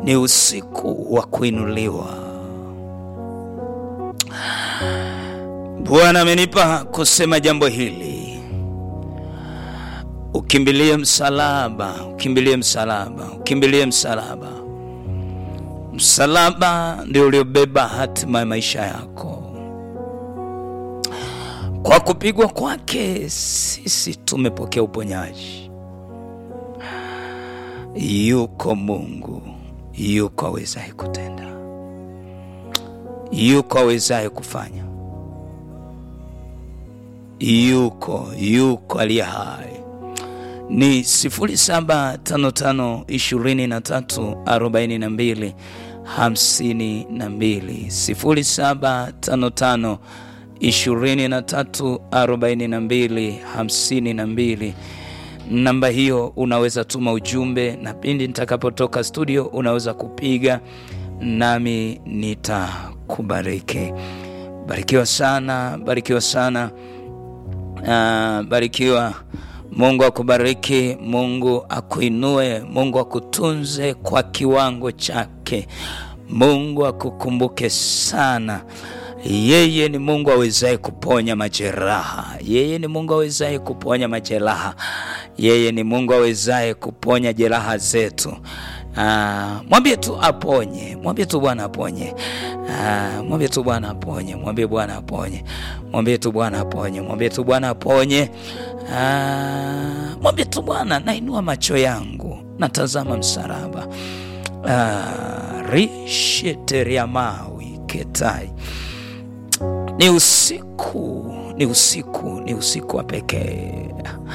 ni usiku wa kuinuliwa. Bwana amenipa kusema jambo hili, ukimbilie msalaba, ukimbilie msalaba, ukimbilie msalaba. Msalaba ndio uliobeba hatima ya maisha yako. Kwa kupigwa kwake sisi tumepokea uponyaji. Yuko Mungu, yuko awezaye kutenda, yuko awezaye kufanya, yuko yuko aliye hai. Ni 0755 23 42 52 0755 23 42 52. Namba hiyo unaweza tuma ujumbe, na pindi nitakapotoka studio unaweza kupiga nami nitakubariki. Barikiwa sana, barikiwa sana, uh, barikiwa. Mungu akubariki, Mungu akuinue, Mungu akutunze kwa kiwango chake, Mungu akukumbuke sana. Yeye ni Mungu awezaye kuponya majeraha. Yeye ni Mungu awezaye kuponya majeraha. Yeye ni Mungu awezaye kuponya jeraha zetu. Ah, mwambie tu aponye, mwambie tu Bwana aponye. Ah, mwambie tu Bwana aponye, mwambie Bwana aponye, mwambie tu Bwana aponye, mwambie tu Bwana aponye. Ah, mwambie tu Bwana, nainua macho yangu natazama msalaba. Ah, risheteriamawi ketai ni usiku, ni usiku, ni usiku wa pekee.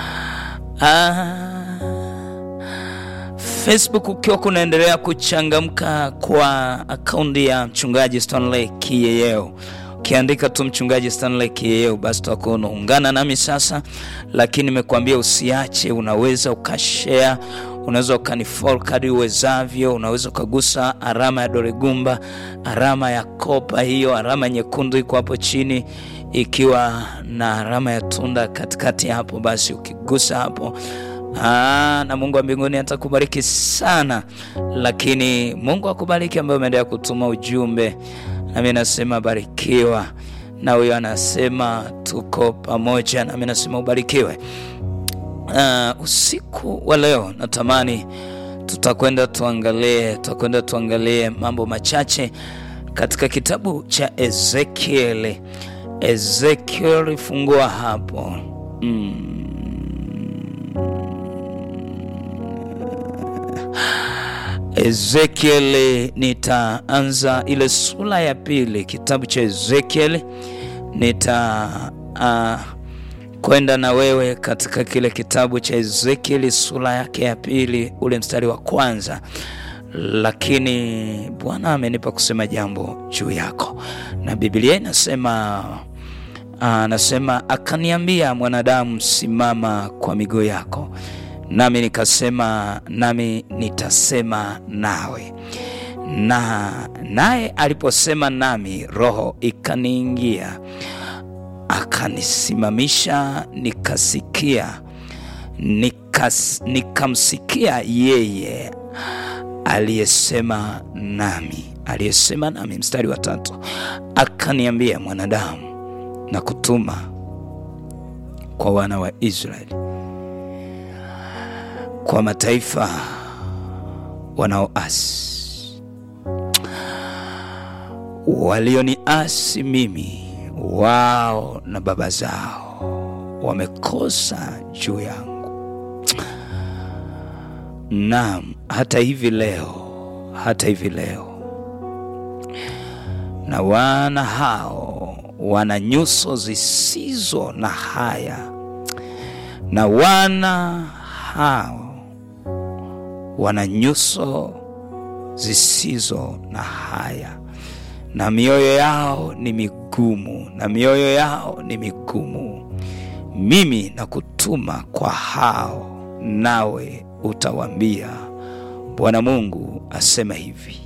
Ah, Facebook ukiwa kunaendelea kuchangamka kwa akaunti ya mchungaji Stanley Kiyeyeo, ukiandika tu mchungaji Stanley Kiyeyeo, basi utakuwa unaungana nami sasa. Lakini nimekuambia usiache, unaweza ukashare unaweza ukanifollow kadri uwezavyo. Unaweza ukagusa alama ya dole gumba, alama ya kopa, hiyo alama nyekundu iko hapo chini, ikiwa na alama ya tunda katikati hapo. Basi ukigusa hapo Aa, na Mungu wa mbinguni atakubariki sana. Lakini Mungu akubariki ambaye umeendelea kutuma ujumbe, nami nasema barikiwa, na huyo anasema tuko pamoja, nami nasema ubarikiwe. Uh, usiku wa leo natamani tutakwenda tuangalie tutakwenda tuangalie mambo machache katika kitabu cha Ezekiel. Ezekiel, fungua hapo mm. Ezekiel, nitaanza ile sura ya pili, kitabu cha Ezekiel nita uh, kwenda na wewe katika kile kitabu cha Ezekieli sura yake ya pili ule mstari wa kwanza. Lakini Bwana amenipa kusema jambo juu yako, na Biblia inasema anasema, akaniambia, mwanadamu, simama kwa miguu yako. Nami nikasema, nami nitasema nawe. Na naye aliposema nami, roho ikaniingia akanisimamisha nikasikia, nikas, nikamsikia yeye aliyesema nami, aliyesema nami. Mstari wa tatu, akaniambia, mwanadamu, na kutuma kwa wana wa Israeli, kwa mataifa wanaoasi, walioniasi mimi wao na baba zao wamekosa juu yangu. Naam, hata hivi leo, hata hivi leo, na wana hao wana nyuso zisizo na haya, na wana hao wana nyuso zisizo na haya na mioyo yao ni migumu, na mioyo yao ni migumu. Mimi nakutuma kwa hao, nawe utawaambia, Bwana Mungu asema hivi,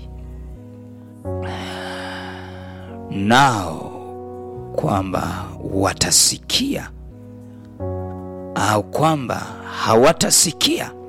nao kwamba watasikia au kwamba hawatasikia